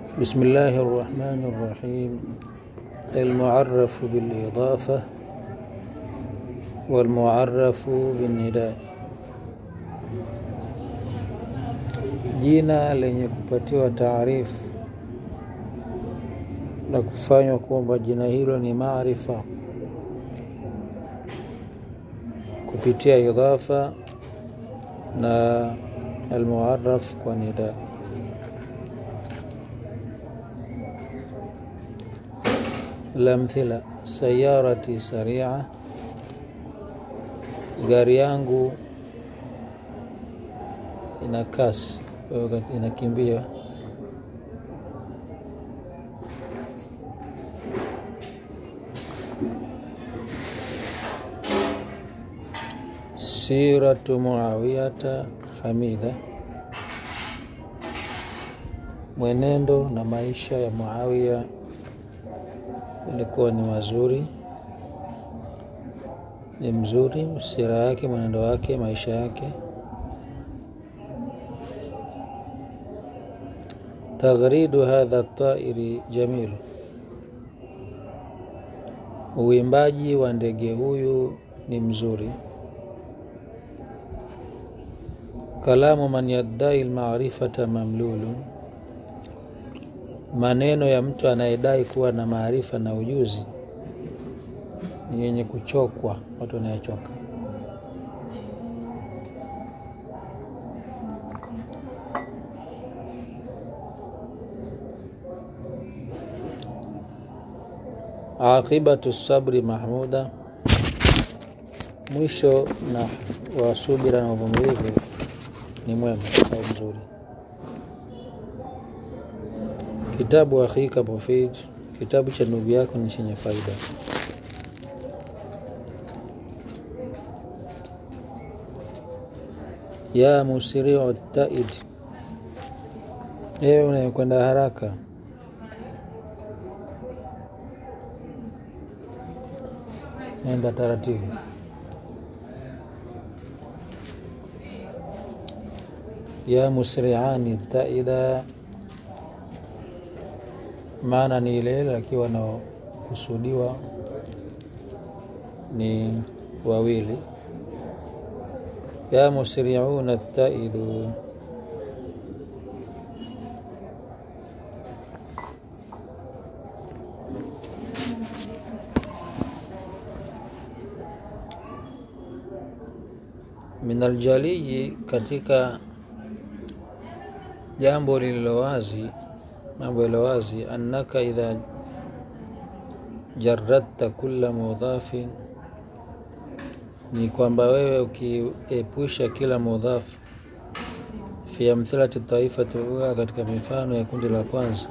بسم الله الرحمن الرحيم المعرف بالإضافة والمعرف بالنداء jina lenye kupatiwa taarifu na kufanywa kwamba jina hilo ni maarifa kupitia idhafa na almuaraf kwa nida lamthila sayarati saria gari yangu ina kasi inakimbia siratu muawiyata hamida mwenendo na maisha ya muawiya ilikuwa ni mazuri ni mzuri sira yake mwenendo wake maisha yake taghridu hadha tairi jamil uwimbaji wa ndege huyu ni mzuri kalamu man yaddai lmarifata mamlulun maneno ya mtu anayedai kuwa na maarifa na ujuzi ni yenye kuchokwa watu wanayechoka aqibatu sabri mahmuda mwisho na wa subira na uvumilivu ni mwema au mzuri kitabu akhika mufid kitabu cha ndugu yako ni chenye faida ya musiriu taid ewe unayekwenda haraka nenda taratibu ya musriani taida maana ni ile ile akiwa na kusudiwa ni wawili ya musriuna taidu min aljaliji katika jambo lililo wazi mambo yaliyo wazi annaka idha jaradta kulla mudhafin ni kwamba wewe ukiepusha kila mudhafu fi amthilati taifati ula katika mifano ya kundi la kwanza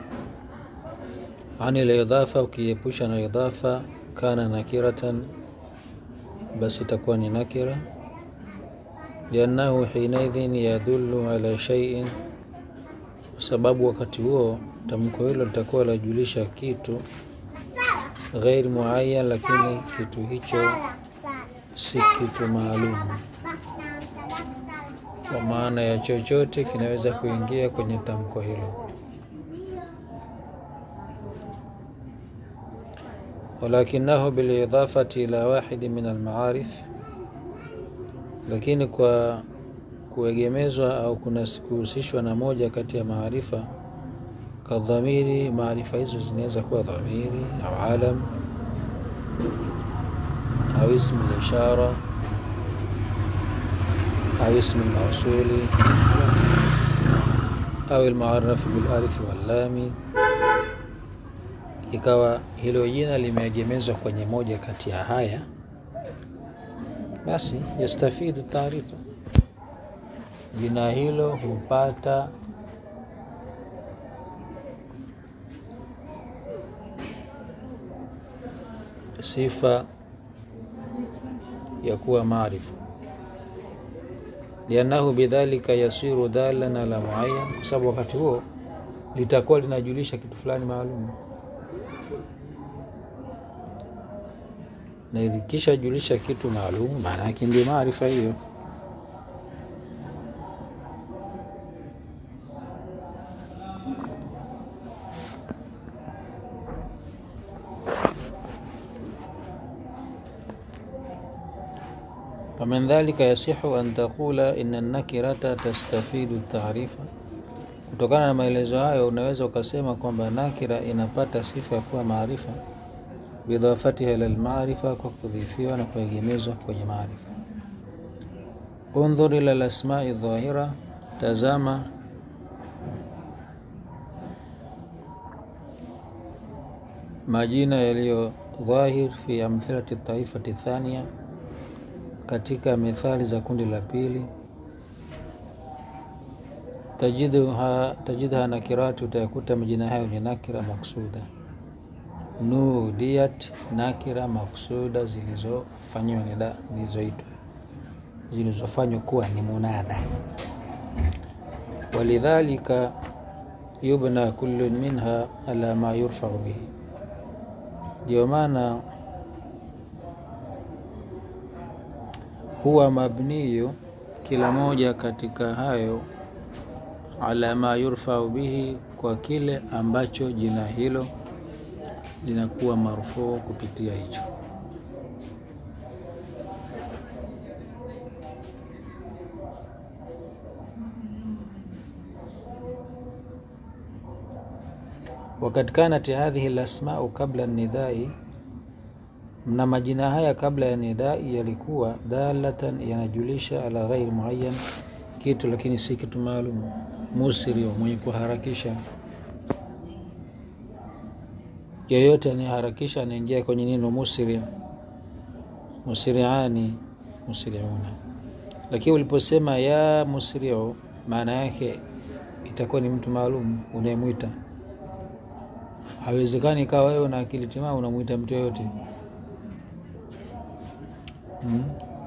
ani lidhafa ukiepusha na idhafa kana nakiratan basi itakuwa ni nakira liannahu hinaidhin yadullu ala shaiin kwa sababu wakati huo tamko hilo litakuwa lajulisha kitu ghairi muayyan, lakini kitu hicho si kitu maalum, kwa maana ya chochote kinaweza kuingia kwenye tamko hilo. walakinahu bilidafati ila wahidi min almaarif, lakini kwa kuegemezwa au kuhusishwa na moja kati ya maarifa kadhamiri. Maarifa hizo zinaweza kuwa dhamiri au alam au ismu lishara au ismu lmausuli au almuarafu bilalifi wallami, ikawa hilo jina limeegemezwa kwenye moja kati ya haya, basi yastafidu taarifa jina hilo hupata sifa ya kuwa maarifa, liannahu bidhalika yasiru dalan ala muayyan, kwa sababu wakati huo litakuwa linajulisha kitu fulani maalum, na ilikisha julisha kitu maalum, maana yake ndio maarifa hiyo. ومن ذلك يصح أن تقول إن النكرة تستفيد التعريف kutokana na maelezo hayo unaweza ukasema kwamba nakira inapata sifa ya kuwa maarifa bidhafatiha ila lmaarifa kwa kudhifiwa na kuegemezwa kwenye maarifa undhur ila lasmai dhahira tazama majina yaliyo dhahir fi amthilati taifati thania katika mithali za kundi la pili tajidha, tajidha nakirati utayakuta majina hayo ni nakira maksuda nudiyat nakira maksuda zilizofanywa nida zilizoitwa zilizofanywa kuwa ni munada walidhalika yubna kullu minha ala ma yurfau bihi ndio maana huwa mabniyu kila moja katika hayo ala ma yurfau bihi kwa kile ambacho jina hilo linakuwa marufuu kupitia hicho wakad kanat hadhihi lasmau kabla nidai na majina haya kabla ya nidai yalikuwa dalatan yanajulisha ala ghairi muayyan kitu lakini si kitu maalum musirio mwenye kuharakisha yoyote anayeharakisha anaingia kwenye neno musiri musiriani musiriuna lakini uliposema ya musirio maana yake itakuwa ni mtu maalum unayemwita hawezekani ikawa wewe na akili timamu unamwita mtu yoyote hmm.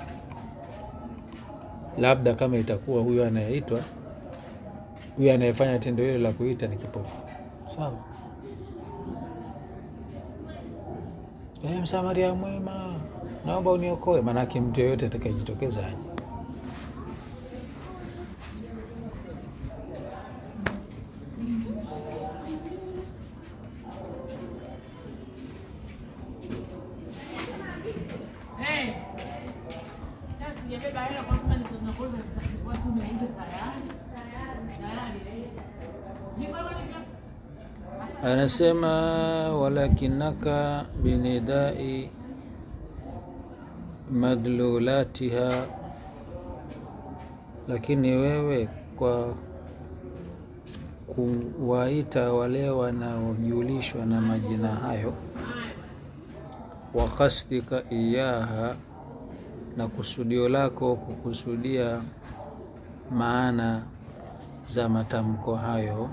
labda kama itakuwa huyo anayeitwa huyo anayefanya tendo hilo la kuita ni kipofu sawa e, msamaria mwema naomba uniokoe maanake mtu yoyote atakayejitokeza aje anasema walakinaka binidai madlulatiha lakini wewe kwa kuwaita wale wanaojulishwa na majina hayo wa kasdika iyaha na kusudio lako kukusudia maana za matamko hayo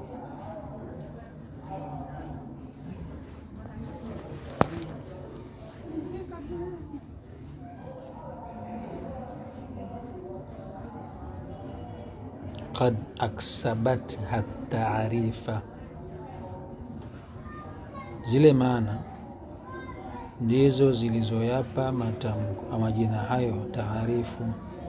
qad aksabatha taarifa, zile maana ndizo zilizoyapa matamko majina hayo taarifu.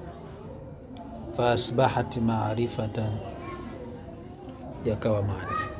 Faasbahat maarifatan, yakawa maarifa.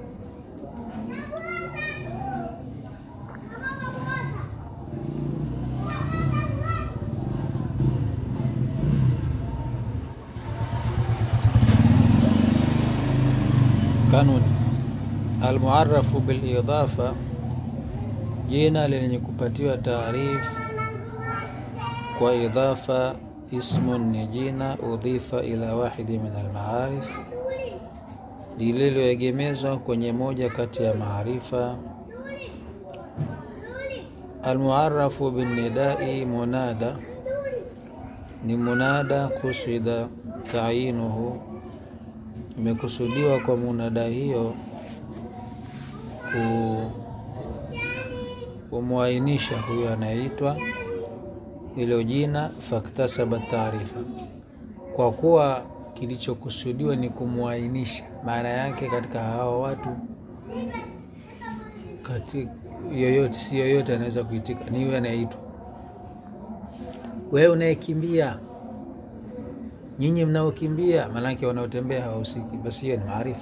Kanuni almuarafu bilidafa, jina lenye kupatiwa taarifu kwa idhafa. Ismun ni jina udhifa ila wahidi min almaarif, lililoegemezwa kwenye moja kati ya maarifa. Almuarafu binnidai munada ni munada, kusida taayinuhu imekusudiwa kwa munada hiyo kumwainisha huyo anayeitwa hilo jina. Faktasaba taarifa, kwa kuwa kilichokusudiwa ni kumwainisha, maana yake katika hawa watu kati yoyote, si yoyote anaweza kuitika, ni huyo anayeitwa. Wewe unayekimbia nyinyi mnaokimbia, maanake wanaotembea hawahusiki. Basi hiyo ni maarifa.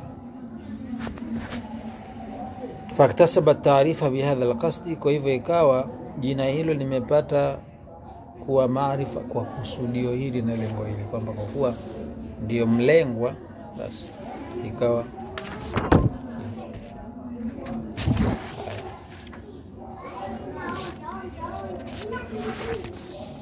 Faktasaba taarifa bihadha alqasdi, kwa hivyo ikawa jina hilo limepata kuwa maarifa kwa kusudio hili na lengo hili, kwamba kwa kuwa ndio mlengwa, basi ikawa hivyo.